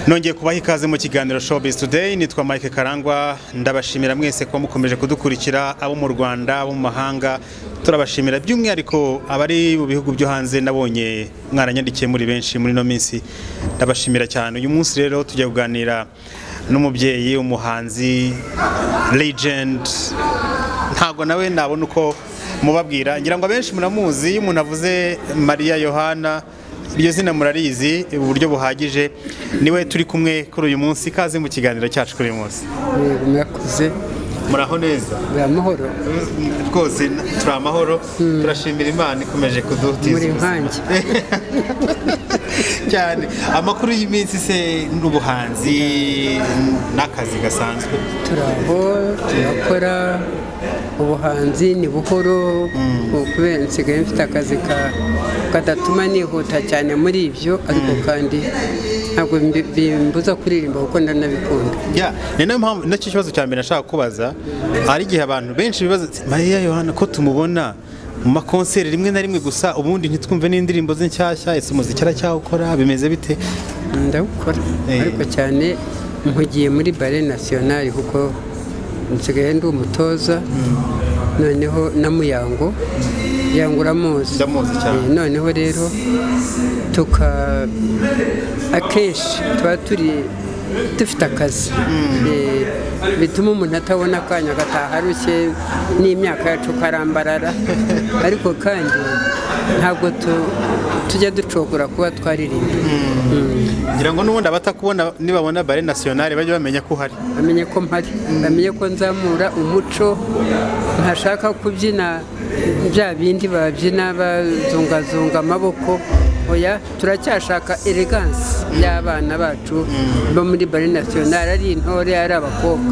nongeye kubaha ikaze mu kiganiro showbiz today nitwa Mike Karangwa ndabashimira mwese ko mukomeje kudukurikira abo mu Rwanda abo mu mahanga turabashimira by'umwihariko abari mu bihugu byo hanze nabonye mwaranyandikiye muri benshi muri no minsi ndabashimira cyane uyu munsi rero tujya kuganira n'umubyeyi umuhanzi legend ntabwo nawe nabona uko mubabwira ngira ngo abenshi muramuzi iyo umuntu avuze Maria Yohana iryo zina murarizi uburyo buhagije niwe turi kumwe kuri uyu munsi ikaze mu kiganiro cyacu kuri uyu munsi Yego murakoze muraho neza buri amahoro rwose turi amahoro turashimira imana ikomeje kudutiza muri ubuzima. nkanjye cyane amakuru y'iminsi se n'ubuhanzi n'akazi gasanzwe turaho turakora ubuhanzi ni buhoro kubera nsigaye mfite akazi ka- kadatuma nihuta cyane muri ibyo ariko kandi ntabwo bimbi- bimbuza kuririmba kuko ndanabikunda Ya, ni nayo mpamvu nacyo kibazo cya mbere nashaka kubaza hari igihe abantu benshi bibaza ati, Mariya Yohana ko tumubona mu makonseri rimwe na rimwe gusa ubundi ntitwumve n'indirimbo ze nshyashya ese umuziki aracyawukora bimeze bite ndawukora Eh. ariko cyane mpugiye muri bare nasiyonari kuko nsigaye ndi umutoza noneho na muyango yango uramuzi Ndamuzi cyane. Eh, noneho rero tuka akenshi tuba turi dufite akazi Eh, bituma umuntu atabona akanya agataha arushye n'imyaka yacu karambarara ariko kandi ntabwo tu- tujya ducogora kuba twaririmba ngira ngo n'ubundi abatakubona nibabona bare nationale bajye bamenya ko uhari bamenye ko mpari bamenye ko nzamura umuco ntashaka kubyina bya bindi babyina bazungazunga amaboko oya turacyashaka elegansi y'abana bacu bo muri bare nasiyonari ari intore ari abakobwa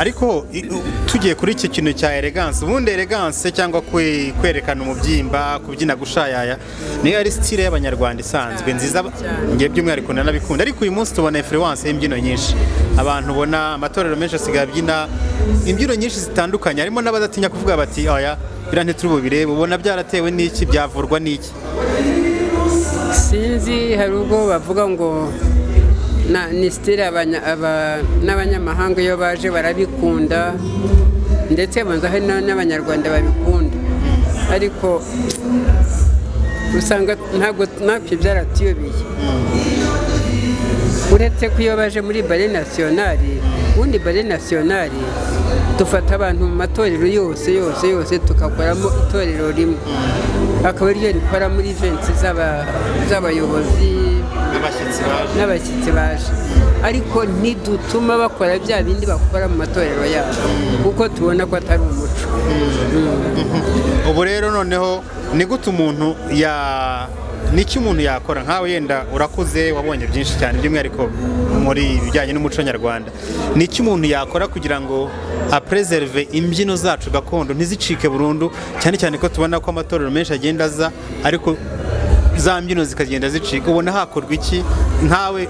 ariko i- u- tugiye kuri iki kintu cya elegance ubundi elegance cyangwa kwe- kwerekana umubyimba kubyina gushayaya niyo ari sitire y'abanyarwanda isanzwe nziza cyane. ngiye by'umwihariko nanabikunda ariko uyu munsi tubona influence y'imbyino nyinshi abantu ubona amatorero menshi asigaye abyina imbyino nyinshi zitandukanye harimo n'abadatinya kuvuga bati oya biriya ntituri bubirebe ubona byaratewe n'iki byavurwa n'iki sinzi hari ubwo bavuga ngo na- ni sitire abanya- aba- n'abanyamahanga iyo baje barabikunda ndetse banza hari na- n'abanyarwanda babikunda ariko usanga ntabwo natwe byaratuyobeye uretse ko iyo baje muri bare nasiyonari ubundi bare nasiyonari dufata abantu mu matorero yose yose yose tugakoramo itorero rimwe akaba ariryo rikora muri iventi z'aba- z'abayobozi abashyitsi baje n'abashyitsi baje ariko ntidutuma bakora bya bindi bakora mu matorero yabo kuko tubona ko atari umuco ubu rero noneho ni gute umuntu ya niki umuntu yakora nkawe yenda urakuze wabonye byinshi cyane by'umwihariko muri ibijyanye n'umuco nyarwanda niki umuntu yakora kugira ngo apreserve imbyino zacu gakondo ntizicike burundu cyane cyane ko tubona ko amatorero menshi agenda aza ariko za mbyino zikagenda zicika ubona hakorwa iki nkawe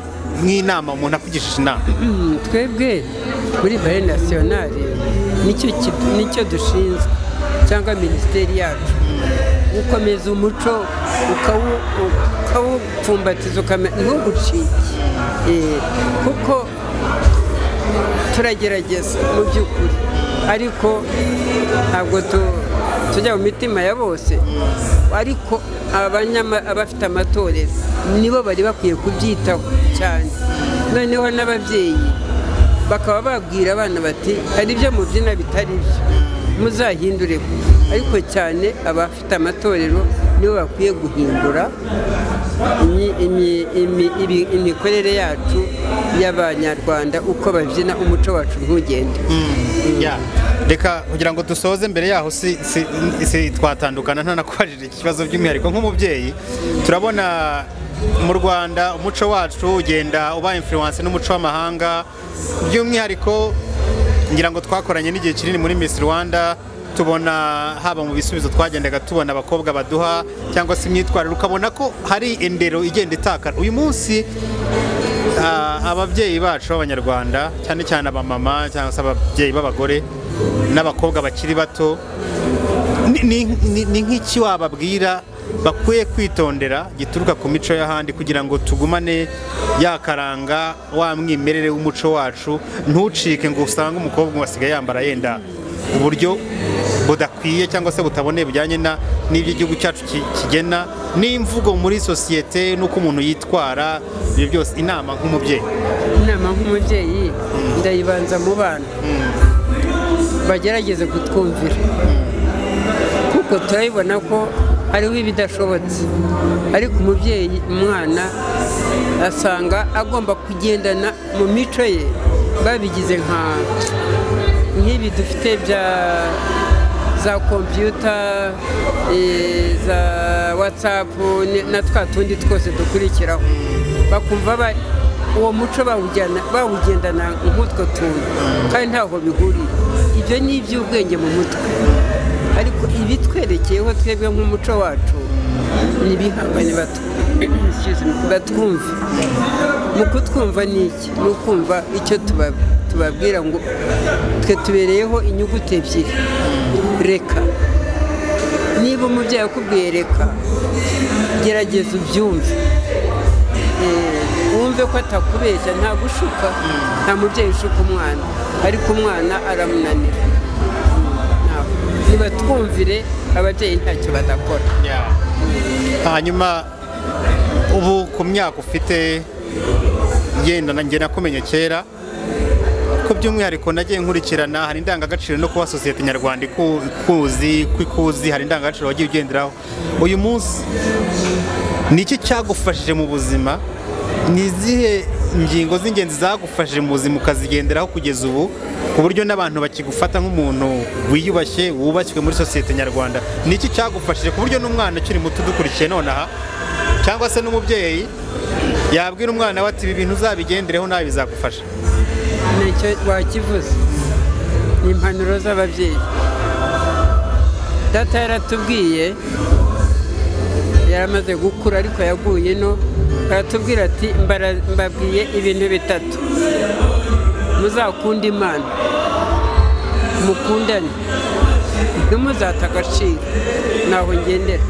nk'inama umuntu akugisha inama Mm, twebwe muri bare nasiyonari nicyo kidu- nicyo dushinzwe cyangwa minisiteri yacu gukomeza umuco ukawu- ukawupfumbatiza ukamenya ntugucike Eh, kuko turagerageza mu by'ukuri ariko ntabwo tu- tujya mu mitima ya bose ariko abanyama- abafite amatorero nibo bari bakwiye kubyitaho cyane noneho n'ababyeyi bakaba babwira abana bati hari ibyo mubyina bitari byo muzahindure ariko cyane abafite amatorero nibo bakwiye guhindura imi- imi- imi- ibi- imikorere yacu y'abanyarwanda uko babyina umuco wacu ntugende Ya, reka kugira ngo dusoze mbere yaho si, si, si twatandukana ntanakubajije ikibazo by'umwihariko nk'umubyeyi turabona mu Rwanda umuco wacu ugenda uba influence n'umuco w'amahanga by'umwihariko ngira ngo twakoranye n'igihe kinini muri Miss Rwanda tubona haba mu bisubizo twagendaga tubona abakobwa baduha cyangwa se imyitwarire ukabona ko hari indero igenda itakara uyu munsi Ah, ababyeyi bacu b'abanyarwanda cyane cyane abamama cyangwa se ababyeyi b'abagore n'abakobwa bakiri bato ni- ni ni- ni nk'iki wababwira bakwiye kwitondera gituruka ku mico y'ahandi kugira ngo tugumane yakaranga wa mwimerere w'umuco wacu ntucike ngo usange umukobwa wasigaye yambara yenda uburyo budakwiye cyangwa se butaboneye bujyanye na- n'ibyo igihugu cyacu ki- kigena n'imvugo muri sosiyete n'uko umuntu yitwara ibyo byose inama nk'umubyeyi inama nk'umubyeyi ndayibanza mu bana bagerageze kutwumvira kuko turabibona ko hariho ibidashobotse ariko umubyeyi umwana asanga agomba kugendana mu mico ye babigize nka nk'ibi dufite bya za kompiyuta eh, za watsapu ni- na twa tundi twose dukurikiraho bakumva ba- uwo muco bawujyana bawugendana nk'utwo tuntu kandi ntaho bihuriye ibyo ni iby'ubwenge mu mutwe ariko ibitwerekeyeho twebwe nk'umuco wacu ni ibihangane batu- Excuse me, batwumva mu kutwumva ni iki ni ukumva icyo tuba- tubabwira ngo twe tubereyeho inyuguti ebyiri reka niba umubyeyi akubwiye reka gerageza ubyumve Eh, wumve ko atakubeshya nta gushuka nta mubyeyi ushuka umwana ariko umwana aramunanira nibatwumvire ababyeyi ntacyo badakora hanyuma ubu ku myaka ufite yenda nanjye nakumenye kera ko by'umwihariko nagiye nkurikirana hari indangagaciro no kuba sosiyete nyarwanda iku- ikuzi ko ikuzi hari indangagaciro wagiye ugenderaho uyu munsi ni iki cyagufashije mu buzima ni izihe ngingo z'ingenzi zagufashije mu buzima ukazigenderaho kugeza ubu ku buryo n'abantu bakigufata nk'umuntu wiyubashye wubashywe muri sosiyete nyarwanda ni iki cyagufashije ku buryo n'umwana ukiri muto udukurikiye nonaha cyangwa se n'umubyeyi yabwira umwana we ati ibi bintu uzabigendereho nawe bizagufasha nicyo wakivuze ni impanuro z'ababyeyi data yaratubwiye yaramaze gukura ariko yaguye no aratubwira ati "Mbara- mbabwiye ibintu bitatu muzakunde imana mukundane ntimuzate agaciro ntaho ngendera